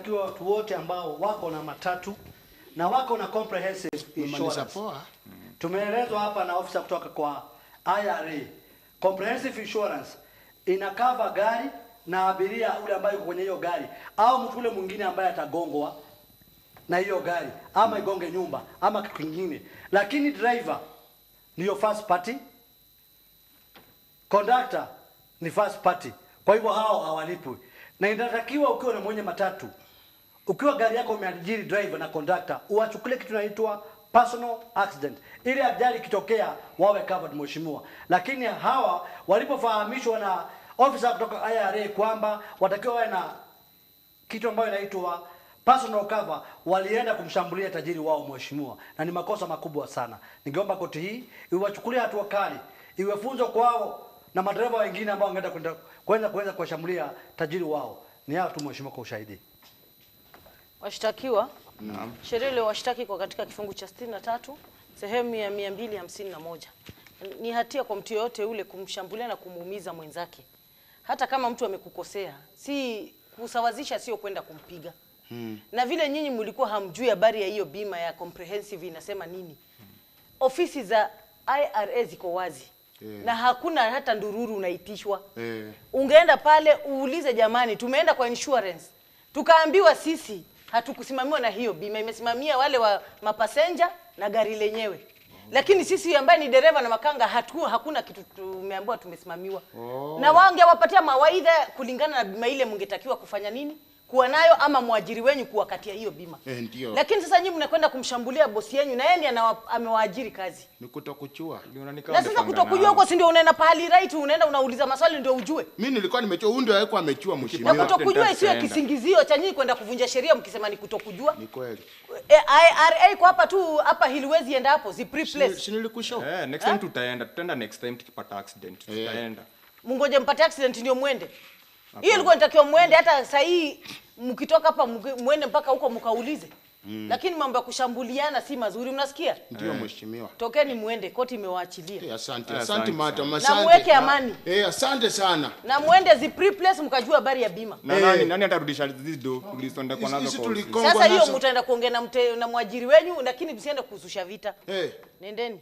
inatakiwa watu wote ambao wako na matatu na wako na comprehensive Umemaliza insurance. poa. Tumeelezwa hapa na ofisa kutoka kwa IRA. Comprehensive insurance ina cover gari na abiria ule ambaye yuko kwenye hiyo gari au mtu ule mwingine ambaye atagongwa na hiyo gari ama igonge nyumba ama kitu kingine, lakini driver ndiyo first party, conductor ni first party. Kwa hivyo hao hawalipwi, na inatakiwa ukiwa na mwenye matatu, ukiwa gari yako umeajiri driver na conductor, uwachukulie kitu inaitwa personal accident, ili ajali ikitokea wawe covered, mheshimiwa. Lakini hawa walipofahamishwa na ofisa kutoka IRA kwamba watakiwa wawe na kitu ambayo inaitwa personal cover, walienda kumshambulia tajiri wao mheshimiwa, na ni makosa makubwa sana. Ningeomba koti hii iwachukulie hatua kali, iwe funzo kwao na madereva wengine ambao wangeenda kwenda kwenda kuweza kuwashambulia tajiri wao. Ni hayo tu mheshimiwa, kwa ushahidi. Washtakiwa sheria ile washtaki kwa katika kifungu cha 63 sehemu ya 251 ni hatia kwa mtu yoyote yule kumshambulia na kumuumiza mwenzake, hata kama mtu amekukosea. Si kusawazisha, sio kwenda kumpiga. Na vile nyinyi mlikuwa hamjui habari ya hiyo bima ya comprehensive inasema nini, ofisi za IRA ziko wazi Yeah. na hakuna hata ndururu unaitishwa Eh. ungeenda pale uulize, jamani, tumeenda kwa insurance tukaambiwa sisi hatukusimamiwa na hiyo bima, imesimamia wale wa mapasenja na gari lenyewe, lakini sisi ambaye ni dereva na makanga hatu, hakuna kitu tumeambiwa tumesimamiwa. Na wangewapatia mawaidha kulingana na bima ile, mngetakiwa kufanya nini kuwa nayo, ama mwajiri wenyu kuwakatia hiyo bima. Eh, ndio. Lakini sasa nyinyi mnakwenda kumshambulia bosi yenyu na yeye ndiye anawa- amewaajiri kazi Ni kutokuchua. na sasa kutokujua huko, si ndio unaenda pahali right, unaenda unauliza maswali ndio ujue Mimi nilikuwa nimechua, huyu ndio alikuwa amechua na mheshimiwa. kutokujua isiwe Tutaenda. kisingizio cha nyinyi kwenda kuvunja sheria mkisema ni kutokujua. Ni kweli. E, IRA iko hapa tu hapa hiliwezi enda hapo zi Si pre-place. si nilikushow. Eh, next time tutaenda, tutaenda next time tukipata accident. Eh. Tutaenda. Mungoje mpate accident ndio mwende. Hiyo ilikuwa inatakiwa mwende hata saa hii mkitoka hapa mki- mwende mpaka huko mkaulize. Lakini mambo ya kushambuliana si mazuri mnasikia? Ndio mheshimiwa. Tokeni mwende, koti imewaachilia. Eh, asante. Eh, Asante asante madam, sana. asante. Na muweke amani. Eh, asante sana. Na mwende zi pre-place mkajua habari ya bima. Na Eh. nani nani atarudisha hizi do tulisonda kwa Hizi- nazo hizi kwa ofisi? tuliko- Kongo Sasa hiyo nazo. mtaenda kuongea na mte, na mwajiri wenyu lakini msiende kuhususha vita. Eh. Nendeni.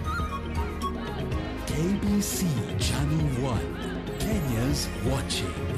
KBC Channel 1, Kenya's watching.